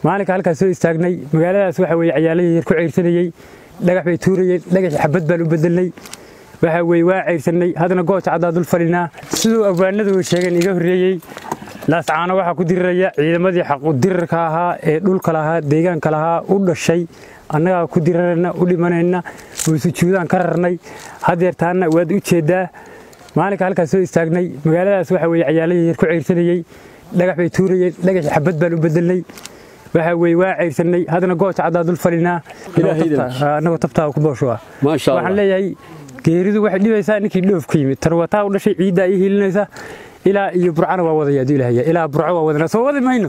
maalinka halkaas soo istaagnay magaaladaas waxa weye cayaaladii yar ku ceyrsanayey dhagax bay tuurayeen dhagaxii xabad baan u bedelnay waxa weye waa ceyrsanay haddana gooja caddaa dul fadhinaa siduu abwaanadu sheegeen iga horreeyey laascaano waxaa ku diriraya ciidamadii xaqudirarka ahaa ee dhulka lahaa deegaanka lahaa u dhashay annagaa ku dirarayna u dhimanayna waysujuudaan ka rarnay hadeer taanna waad u jeeddaa maalinka halkaas soo istaagnay magaaladaas waxa weye cayaaladii yar ku ceyrsanayey dhagax bay tuurayeen dhagaxii xabad baan u bedelnay waxa weye waa ceyrsanay haddana gooja caddaa dul fadhinaa annagoo tabtaa ku boosho ah waxaan leeyahay geeridu waxay dhibaysaa ninkii dhoof ku yimid tarwataa u dhashay ciiddaa ii hiilinaysa ilaa iyo burcana waa wadaya aduu ilaahay ilaa burco waa wadanaa soo wadi mayno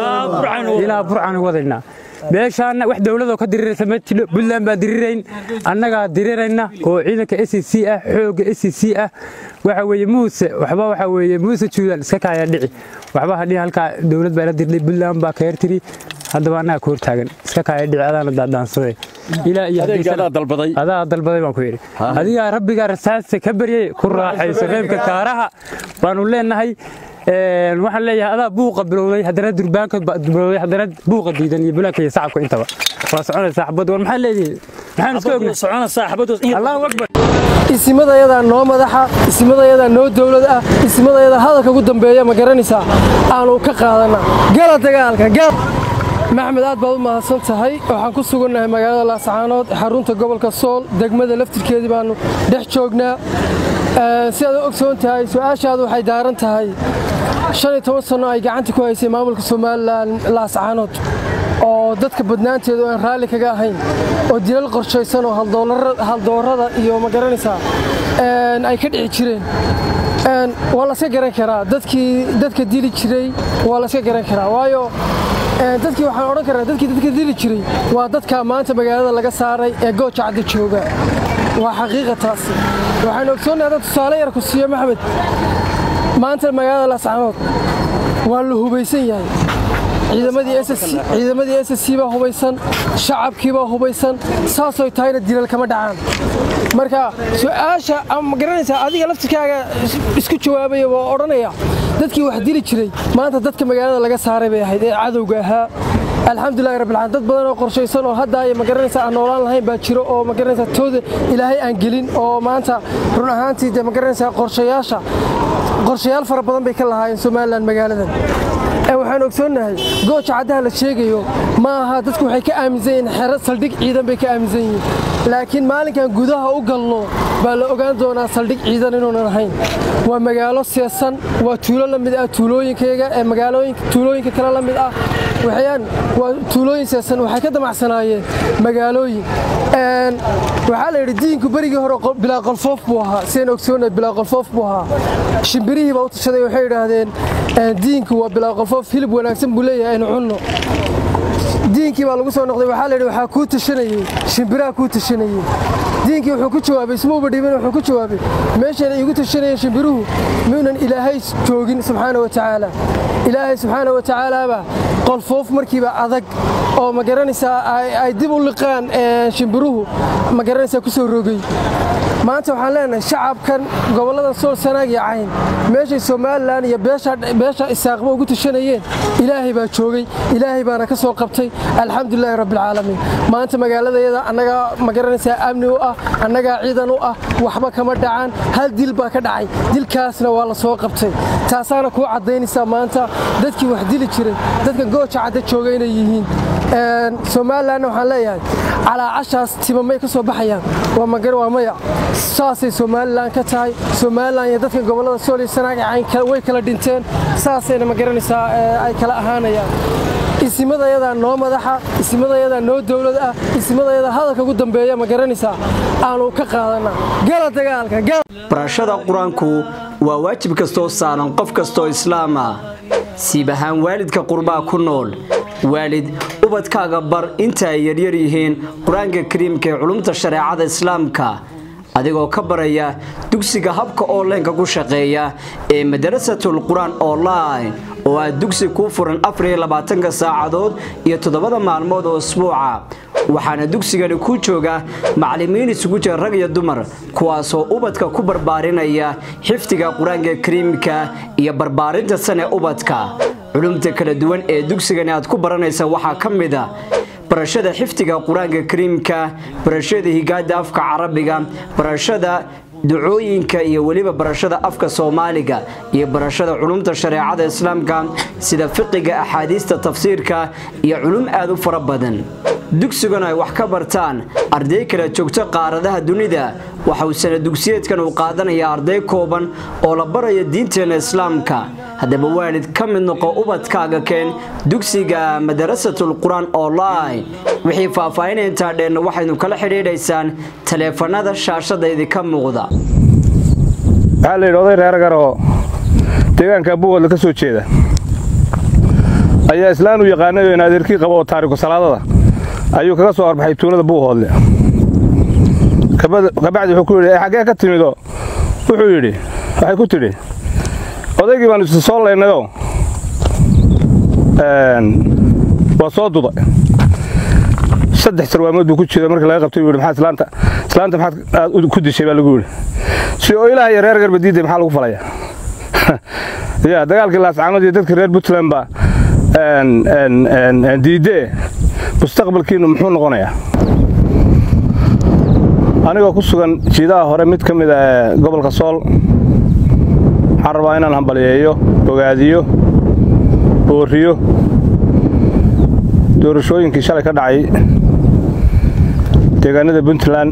ilaa burcana wadaynaa meeshaana wax dowladoo ka diriraysa ma jidho buntland baan dirirayn annagaa dirirayna oo ciidanka s c ah xoogga s c ah waxa weeye muuse waxba waxa weeye muuse juudan iska kaaya dhici waxba hadhihi halkaa dowlad baa ila dirnay buntland baa ka hertiri haddaba annaga ka hortaagan iska kaaya dhici adaana daadaansaday ilaa iyo adaa dalbaday baan ku yidhi adigaa rabbigaa rasaasta ka baryay ku raaxayso reebka kaaraha baanu leenahay waxaan leeyahay adaa buuqa bilowday haddana durbaanka bilowday haddana buuqa diidan iyo bulaanka iyo sacabka intaba waa soconaysaa xabad war maxaa leedihin maxaan iska ognay allahu akbar isimadayadaa noo madaxa isimadayadaa noo dowlad ah isimadayadaa hadalka ugu dambeeya ma garanaysaa aanu ka qaadana gala dagaalka maxmed aad baad u mahadsan tahay waxaan ku sugannahay magaalada laascaanood xarunta gobolka sool degmada laftirkeedii baannu dhex joognaa si aad u ogsoon tahay su-aashaadu waxay daaran tahay shan iyo toban sanno ay gacanta ku haysay maamulka somalilan laascaanood oo dadka badnaanteedu aan raalli kaga ahayn oo dilal qorshaysan oo haldoorada iyo ma garanaysaa ay ka dhici jireen waa laska garan karaa dadkii dadka dili jiray waa laska garan karaa waayo dadkii waxaan odhan karaa dadkii dadka dili jiray waa dadka maanta magaalada laga saaray ee gooja cadda jooga waa xaqiiqa taasi waxaan ogsoonnahay dad tusaale yar ku siiyo maxmed maanta magaalada laascaanood waa la hubaysan yahay ciidamadii s c baa hubaysan shacabkii baa hubaysan saasoy tahayna dilal kama dhacaan marka su-aasha ma garanaysaa adiga laftirkaaga isku jawaabaya waa odhanaya dadkii wax dili jiray maanta dadka magaalada laga saaray bay ahayd ee cadowga ahaa alxamdulilahi rabbilcaalamiin dad badan oo qorshaysan oo hadda ay magaranaysaa aan noolaan lahayn baa jiro oo magaranaysaa tooda ilaahay aan gelin oo maanta run ahaantii dee magaranaysaa qorshayaasha qorshayaal fara badan bay ka lahaayeen somalilan magaaladan waxaan ogsoonnahay gooja caddaha la sheegayo ma aha dadku waxay ka aaminsan yihiin xero saldhig ciidan bay ka aaminsan yihiin laakiin maalinkan gudaha u galno baa la ogaan doonaa saldhig ciidan inuunan ahayn waa magaalo seesan waa tuulo la mid ah tuulooyinkayga ee magaalooyinka tuulooyinka kale la mid ah waxayaan waa tuulooyin seesan waxay ka damacsanaayeen magaalooyin waxaa la yidhi diinku berigii hore bilaa qolfoof buu ahaa sidaan ogsoonnahay bilaa qolfoof buu ahaa shimbirihii baa u tashaday waxay yidhaahdeen diinku waa bilaa qolfoof hilib wanaagsan buu leeyahay aynu cunno diinkii baa lagu soo noqday waxaa la yidhi waxaa kuu tashanayey shimbiraha kuu tashanayey diinkii wuxuu ku jawaabay ismauba dhibin wuxuu ku jawaabay meeshayna iigu tashanayeen shimbiruhu miyuunan ilaahay joogin subxaana wa tacaala ilaahay subxaana wa tacaalaaba qolfoof markiiba adag oo ma garanaysaa ay dib u liqaan shimbiruhu ma garanaysaa ku soo rogay maanta waxaan leenahay shacabkan gobollada sool sanaag iyo cayn meeshay somalilan iyo beesha isaaqba ugu tashanayeen ilaahay baa joogay ilaahay baana ka soo qabtay alxamdulilaahi rabbilcaalamiin maanta magaaladayada annagaa ma garanaysaa amni u ah annagaa ciidan u ah waxba kama dhacaan hal dil baa ka dhacay dilkaasna waa la soo qabtay taasaana kuu caddaynaysaa maanta dadkii wax dili jiray dadka gooja cadda jooga inay yihiin somalilanna waxaan leeyahay calaacashaas timamay ka soo baxayaan waa maya saasay somalilan ka tahay somalilan iyo dadka gobollada sool iyo sanaag cayn way kala dhinteen saasayna ma garanaysaa ay kala ahaanayaan isimadayadaa noo madaxa isimadayadaa noo dowlad ah isimadayadaa hadalka ugu dambeeya ma garanaysaa aanu ka qaadana gala dagaalka barashada qur-aanku waa waajib kastoo saaran qof kastoo islaama siib ahaan waalidka qurbaa ku nool waalid ubadkaaga bar inta ay yaryar yihiin qur-aanka kariimka ee culumta shareecada islaamka adigoo ka baraya dugsiga habka onlineka ku shaqeeya ee madarasatul qur-aan online oo ah dugsi kuu furan afariylabaatanka saacadood iyo toddobada maalmood oo isbuuca waxaana dugsigani ku jooga macallimiin isugu jira rag iyo dumar kuwaasoo ubadka ku barbaarinaya xifdiga qur-aanka kariimka iyo barbaarinta sane ubadka culumta kala duwan ee dugsigani aad ku baranaysa waxaa ka mid a barashada xifdiga qur-aanka kariimka barashada higaada afka carabiga barashada ducooyinka iyo weliba barashada afka soomaaliga iyo barashada culumta shareecada islaamka sida fiqiga axaadiista tafsiirka iyo culum aad u fara badan dugsigan ay wax ka bartaan arday kala joogto qaaradaha dunida waxa uu sana dugsiyeedkan uu qaadanayaa arday kooban oo la baraya diinteena islaamka haddaba waalid ka mid noqo ubadkaaga keen dugsiga madarasatul qur-aan online wixii faahfaahinay intaa dheenna waxaynu kala xidhiidhaysaan taleefanada shaashada idinka muuqda waxaa la yidhi oday reer garoo deegaanka buuhoodla ka soo jeeda ayaa islaan u yaqaanay oo naadirkii qabo oo taariku salaadada ayuu kaga soo horbaxay tuulada buuhoodle kabacdi wuxuu ku yidhi xaggee ka timido wuxuu yidhi waxay ku tidhi odaygii baanu isa soo laynayoo waa soo duday saddex sarwaamood buu ku jira markii laga qabtay buu yidhi maxaa islaanta islaanta maxaad aad ku dishay baa lagu yidhi si oo ilaah iyo reer garba diiday maxaa lagu falaya ya dagaalkii laascaanood iyo dadkii reer puntland baa diidee mustaqbalkiinu muxuu noqonayaa anigoo ku sugan jiidaha hore mid ka mid a gobolka sool waxaan rabaa inaan hambaliyeeyo bogaadiyo booriyo doorashooyinkii shalay ka dhacay deegaanada puntland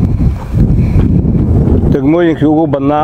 degmooyinkii ugu badnaa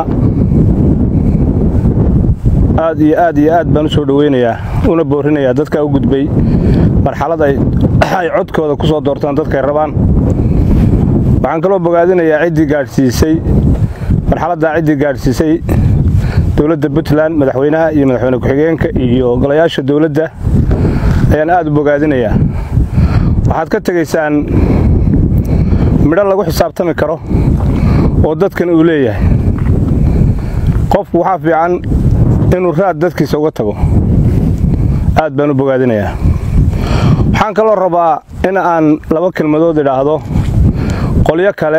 aad iyo aad iyo aad baan u soo dhoweynayaa una boorinayaa dadkaa u gudbay marxalad ay codkooda ku soo doortaan dadkay rabaan waxaan kaloo bogaadinayaa ciddii gaadhsiisay marxaladdaa ciddii gaadhsiisay dowladda puntland madaxweynaha iyo madaxweyne ku-xigeenka iyo golayaasha dowladda ayaan aad u bogaadinayaa waxaad ka tegaysaan midho lagu xisaabtami karo oo dadkan uu leeyahay qofku waxaa fiican inuu raad dadkiisa uga tago aad baan u bogaadinayaa waxaan kaloo rabaa in aan laba kelmadood idhaahdo qolyo kale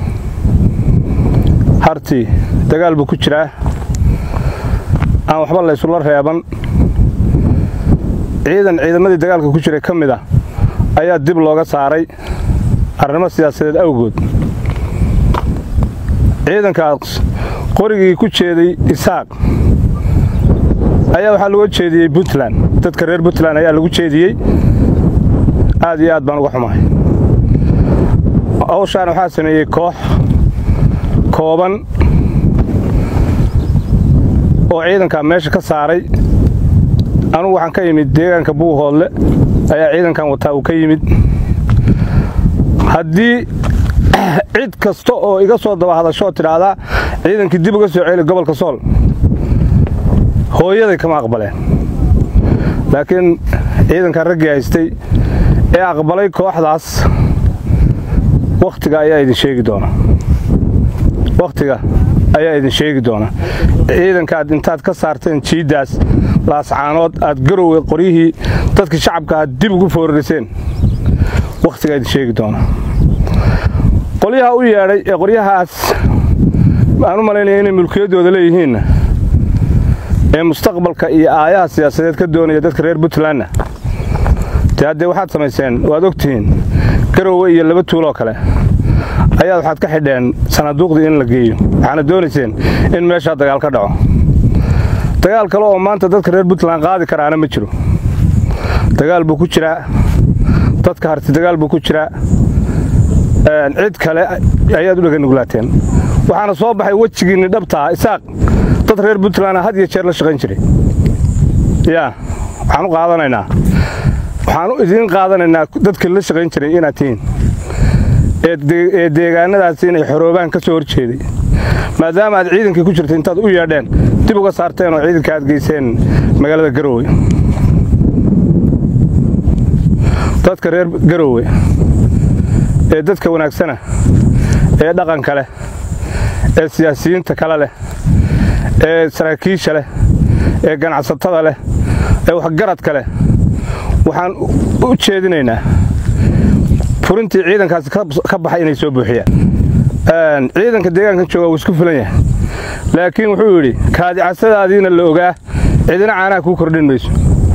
hartii dagaal buu ku jiraa aan waxba laysula reeban ciidan ciidamadii dagaalka ku jiray ka mid a ayaa dib looga saaray arrimo siyaasadeed awgood ciidankaas qorigii ku jeeday isaaq ayaa waxaa looga jeediyey puntland dadka reer puntland ayaa lagu jeediyey aad iyo aad baan uga xumahay hawshaan waxaa sameeyey koox kooban oo ciidankaa meesha ka saaray anugu waxaan ka yimid deegaanka buuhoodle ayaa ciidankan wataa uu ka yimid haddii cid kasta oo iga soo daba hadashoo tidhaahdaa ciidankii dib uga soo celi gobolka sool hooyaday kama aqbaleen laakiin ciidankan raggii haystay ee aqbalay kooxdaas wakhtiga ayaa idin sheegi doona wakhtiga ayaa idin sheegi doona ciidankaad intaad ka saarteen jiiddaas laascaanood aad garowga qoryihii dadka shacabka aad dib ugu foorariseen wakhtigaa idin sheegi doona qolyaha u yeedhay ee qoryahaas aan u malaynaya inay mulkiyaddooda leeyihiinna ee mustaqbalka iyo aayaha siyaasadeed ka doonaya dadka reer puntlandna dee haddee waxaad samayseen waad ogtihiin garowe iyo laba tuuloo kale ayaad waxaad ka xidheen sanaaduuqdii in la geeyo waxaana doonayseen in meeshaa dagaal ka dhaco dagaal kale oo maanta dadka reer puntland qaadi karaana ma jiro dagaal buu ku jiraa dadka harti dagaal buu ku jiraa cid kale ayaad u dheganuglaateen waxaana soo baxay wejigiinni dhabtaa isaaq dad reer puntland had iyo jeer la shaqayn jiray yaa waxaan u qaadanaynaa waxaan idiin qaadanaynaa dadka la shaqayn jiray inaad tihiin ee deegaanadaasi inay xoroobaan ka soo hor jeeday maadaama aad ciidankii ku jirtay intaad u yeedheen dib uga saarteen oo ciidanka aad geyseen magaalada garoowe dadka reer garoowe ee dadka wanaagsana ee dhaqanka leh ee siyaasiyiinta kale leh ee saraakiisha leh ee ganacsatada leh ee waxgaradka leh waxaan u jeedinaynaa furintii ciidankaasi ka baxay inay soo buuxiyaan ciidanka deegaankan jooga wuu isku filan yahay laakiin wuxuu yidhi kaadicasadaadiina la ogaa cidina caanaha kuu kordhin mayso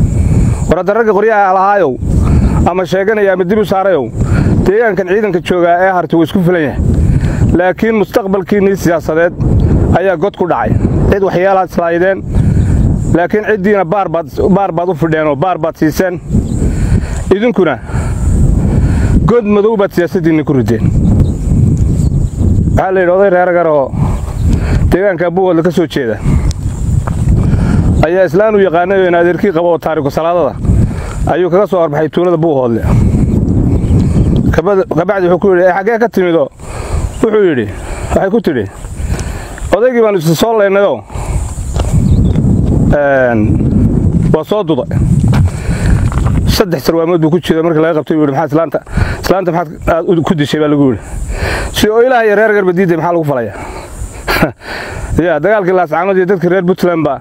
war hadda ragga qoryaha lahaayow ama sheeganaya ama dib u saarayow deegaankan ciidanka joogaa ee harta wuu isku filan yahay laakiin mustaqbalkiinnii siyaasadeed ayaa god ku dhacay cid waxyaalaad islaayideen laakiin ciddiina baar baad u fidheen oo baar baad siiseen idinkuna god madow baad siyaasaddiinni ku rideen waxaa la yidhi oday reeragar oo deegaanka buuhoodla ka soo jeeda ayaa islaan u yaqaanay oo in adeerkii qabo oo taariku salaadada ayuu kaga soo horbaxay tuulada buuhoodle kabacdi wuxuu ku yidhi xaggee ka timidoo wuxuu yidhi waxay ku tidhi odaygii baanu isa soo leynayoo waa soo duday saddex sarwaamood buu ku jira markii laga qabtay buu yidhi maxaa islaanta islaanta maxaad ku dishay baa lagu yidhi si oo ilaah iyo reer garba diiday maxaa lagu falaya ya dagaalkii laascaanood iyo dadka reer puntland baa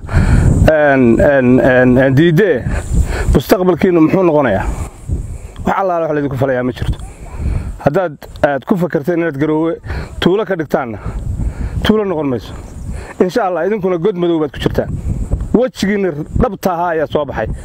diidee mustaqbalkiinnu muxuu noqonayaa wax allaala wax laydinku falayaa ma jirto haddaad aad ku fakarteen inaad garoowe tuulo ka dhigtaanna tuulo noqon mayso insha allah idinkuna god madow baad ku jirtaan wejigiinna dhabta ahaa ayaa soo baxay